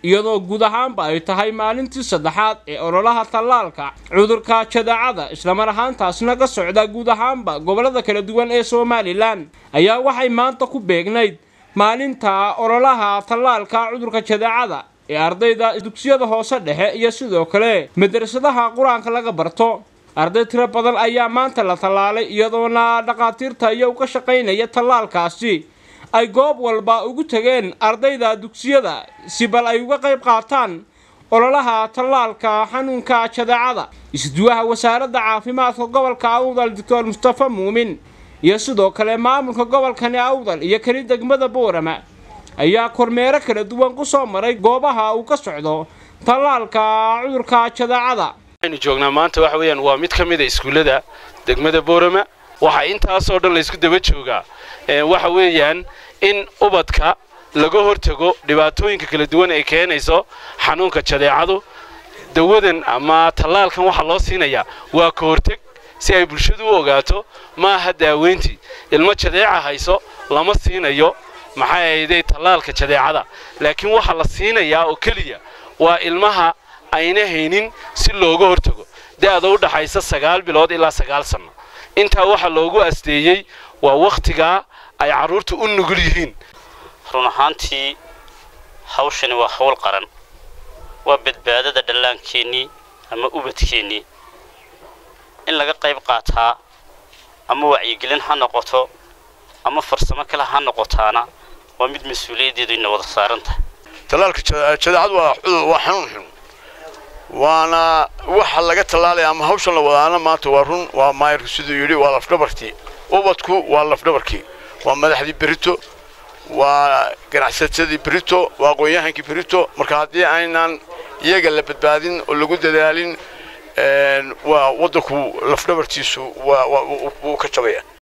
iyadoo guud ahaanba ay tahay maalintii saddexaad ee ololaha tallaalka cudurka jadeecada islamar ahaantaasna ka socda guud ahaanba gobollada kala duwan ee somalilan ayaa waxay maanta ku beegnayd maalinta ololaha tallaalka cudurka jadeecada ee ardayda dugsiyada hoose dhexe iyo sidoo kale madrasadaha qur-aanka laga barto arday tiro badan ayaa maanta la tallaalay iyadoona dhakhaatiirta iyo uga shaqaynaya tallaalkaasi ay goob walba ugu tegeen ardayda dugsiyada si bal ay uga qayb qaataan ololaha tallaalka xanuunka jadeecada isduwaha wasaaradda caafimaadka gobolka awdal doctor mustafa muumin iyo sidoo kale maamulka gobolkani awdal iyo keli degmada boorama ayaa kormeero kala duwan ku soo maray goobaha uu ka socdo tallaalka cudurka jadeecada aynu joognaa maanta waxa weeyaan waa mid ka mid a iskuullada degmada boorama waxaa intaasoo dhan laysku daba joogaa waxa weeyaan in ubadka laga hortago dhibaatooyinka kala duwan ay keenayso xanuunka jadeecadu dawadan ama tallaalkan waxaa loo siinayaa waa ka horteg si ay bulshadu u ogaato maaha daaweyntii ilmo jadeeca hayso lama siinayo maxay ahayday tallaalka jadeecada laakiin waxaa la siinayaa oo keliya waa ilmaha ayna haynin si looga hortago da'da u dhaxaysa sagaal bilood ilaa sagaal sanno intaa waxaa loogu asteeyey waa wakhtigaa ay carruurta u nugul yihiin run ahaantii hawshani waa hawl qaran waa badbaadada dhallaankeennii ama ubadkeennii in laga qayb qaataa ama wacyigelin ha noqoto ama farsamo kale ha noqotaana waa mid mas-uuliyaddeedu ina wada saaran tahay tallaalka jadeecadu waa cudur waa xanuun xun waana waxa laga tallaalaya ama hawshan la wadaana maanta waa run waa maayarku siduu yidhi waa lafdhabartii ubadku waa lafdhabarkii waa madaxdii berito waa ganacsatadii berito waa aqoon-yahankii berito marka haddii aynan iyaga la badbaadin oo lagu dadaalin waa waddanku lafdhabartiisu wuu ka jabaya